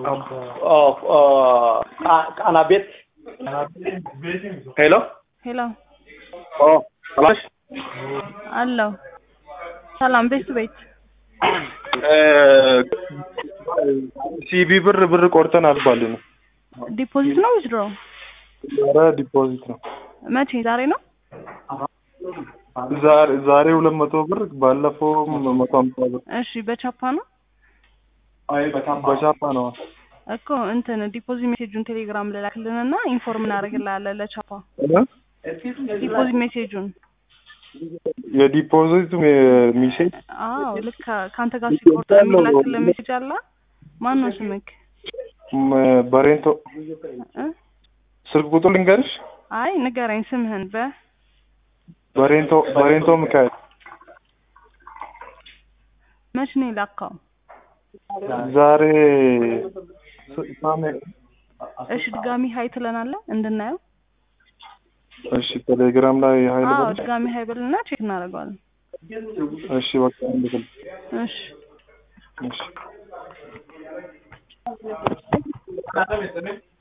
ቃና ቤት ሄሎ ሄሎ ኦ ሰላሽ አለው ሰላም ቤት ቤት ሲቢ ብር ብር ቆርጠናል ባል ነው። ዲፖዚት ነው ዊዝድሮ ኧረ ዲፖዚት ነው። መቼ ዛሬ ነው ዛሬ ዛሬ ሁለት መቶ ብር ባለፈው መቶ ሀምሳ ብር እሺ በቻፓ ነው በቻፓ ነው። እኮ እንትን ዲፖዚት ሜሴጁን ቴሌግራም ልላክልንና ኢንፎርም እናደርግልሃለን ለቻፓ ዲፖዚት ሜሴጁን የዲፖዚት ሚሴጅ አዎ ልክ ከአንተ ጋር ሲቆርጥ የሚላክልን ሜሴጅ አለ ማን ነው ስምክ በሬንቶ እ? ስልክ ቁጥር ልንገርሽ። አይ ንገረኝ ስምህን በ በሬንቶ በሬንቶ ሚካኤል መች ነው የላካው ዛሬ ሳሜ እሺ ድጋሚ ሀይ ትለናለህ እንድናየው እሺ ቴሌግራም ላይ ሀይል አዎ በል ድጋሚ ሀይ በልና ቼክ እናደርገዋለን እሺ በቃ እንድል እሺ እሺ